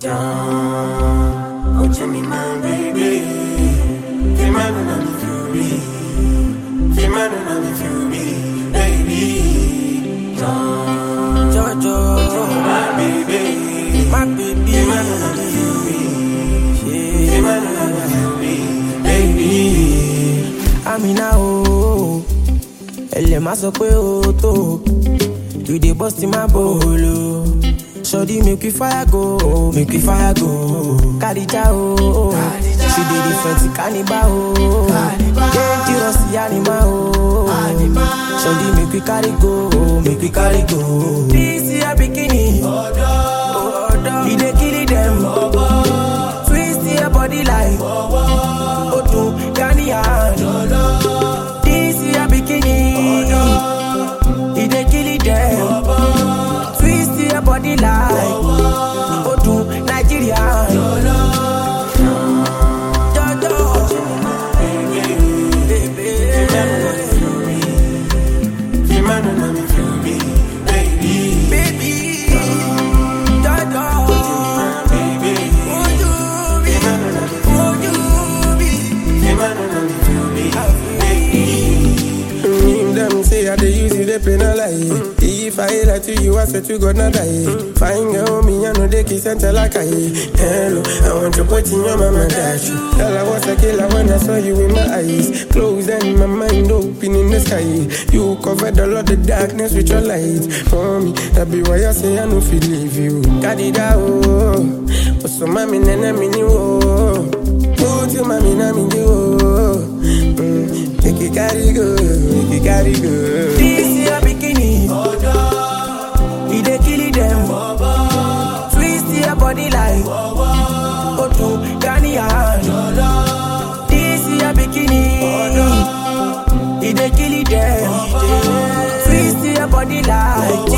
Down, oh Jimmy, my baby. Feel my love, I'm fury. Feel my love, I'm fury, baby. Down, Jojo, my baby. my baby. Feel my love, I'm fury. Yeah. Feel my love, I'm fury, baby. Amina o, ẹlẹ̀ má sọ pé o tó, you dey burst in my bolo. Sọ́dí make we fire go, make we fire go. Kàdíjà o, she dey different cannibal o. Dangerous animal o. Sọ́dí make we carry go, make we carry go. This year bikini, e dey kill dem. Twist your body like Odu Ghanian. This your bikini, e dey kill them. Twist your body like Odu Nigerian. Jojo, baby. Feel my love, I'm fury, baby. Baby, Jojo, Baby, would you be? Would you be? feel my love, I'm fury, baby. Him them say I dey use you, they play no lie. If I lie to you, I swear to God not die. Fine girl, me I know they kiss and tell like I. Hello, I want to put in your mama dash. Tell I was a killer when I saw you in my eyes. Close and my mind open in the sky. You covered all of the darkness with your light. For me, that be why I say I no feel leave you. Daddy da oh, oh so mommy nene mini oh. Put your mommy na me do oh. Mm, Make it carry go, make it carry go. This your bikini. We dey kill them. Twist your body like Odu Ghanian. This your bikini. We dey kill them. Twist your body like